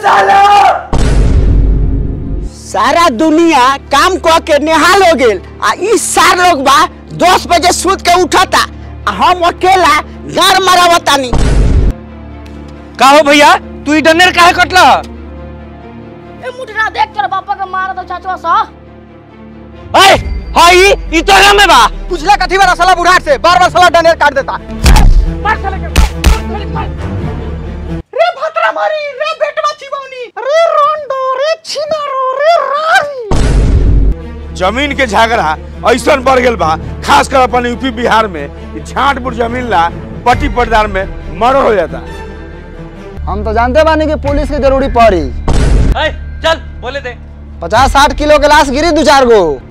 सारा दुनिया काम क के निहाल हो गेल आ ई सार लोग बा दस बजे सूत के उठता आ हम अकेला गार मारावतानी का हो भैया तू ई डनेर काहे कटला ए मुठरा देख कर पापा के मार दो चाचवा सा ए हाई ई तो में बा पूछला कथी बार साला बुढ़ाट से बार बार साला डनेर काट देता रे भतरा मारी रे बेटवा चिबौनी रे रोंडो रे छिनारो रे रारी जमीन के झगड़ा ऐसा बढ़ गेल बा खास कर अपन यूपी बिहार में कि छाट पुर जमीन ला पट्टी पटदार में मर्डर हो जाता हम तो जानते बानी कि पुलिस की जरूरी पड़ी ए चल बोले दे पचास साठ किलो के लाश गिरी दो चार गो